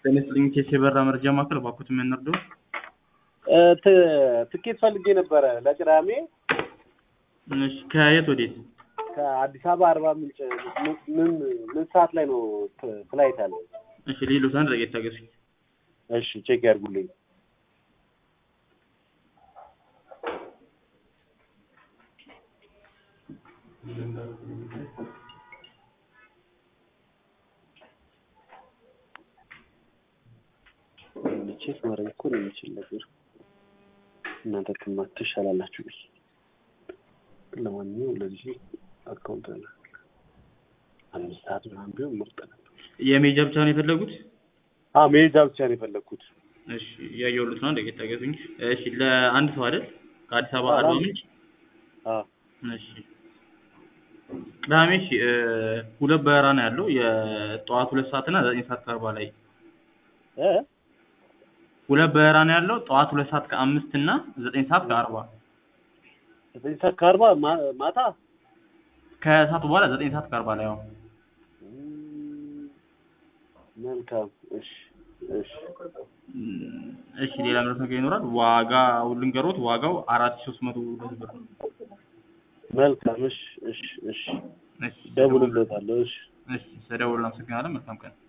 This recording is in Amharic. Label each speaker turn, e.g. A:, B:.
A: ጤና ይስጥልኝ ኬስ የበራ መረጃ ማዕከል እባክዎት የሚያናርደው
B: ትኬት ፈልጌ ነበረ ለቅዳሜ
A: እሺ ከየት ወዴት
B: ከአዲስ አበባ አርባ ምንጭ ምን ምን ሰዓት ላይ ነው ፍ- ፍላይት አለ?
A: እሺ ሌሎት አንድ ደቂቃ ታገሱኝ
B: እሺ ቼክ ያድርጉልኝ። ቼክ ማድረግ እኮ ነው የሚችል ነገር እናንተ ትማ ትሻላላችሁ ብዬ ለማንኛውም ለዚህ አካውንት አለ አምስት ሰዓት ምናምን ቢሆን ምርጥ ነበር።
A: የሜጃ ብቻ ነው የፈለጉት
B: አዎ መሄጃ ብቻ ነው የፈለግኩት።
A: እሺ እያየሁልዎት ነው አንድ ደቂቃ ታገሱኝ እሺ ለአንድ ሰው አይደል ከአዲስ አበባ አርባ ምንጭ
B: አዎ
A: እሺ ቅዳሜ እሺ እ ሁለት በረራ ነው ያለው የጠዋት ሁለት ሰዓት እና ዘጠኝ ሰዓት ከአርባ ላይ
B: እ
A: ሁለት በረራ ነው ያለው ጠዋት ሁለት ሰዓት ከአምስት እና ዘጠኝ ሰዓት ከአርባ
B: ዘጠኝ ሰዓት ከአርባ ማ- ማታ
A: ከሰዓት በኋላ ዘጠኝ ሰዓት ከአርባ ላይ አሁን
B: እም፣ መልካም እሺ እሺ
A: እሺ ሌላ ምረት ነገር ይኖራል ዋጋው ልንገሮት ዋጋው አራት ሺህ ሶስት መቶ ሁለት ብር ነው
B: መልካም እሺ እሺ እሺ
A: እሺ
B: ደውልለታለሁ እሺ
A: እሺ ስደውል አመሰግናለን መልካም ቀን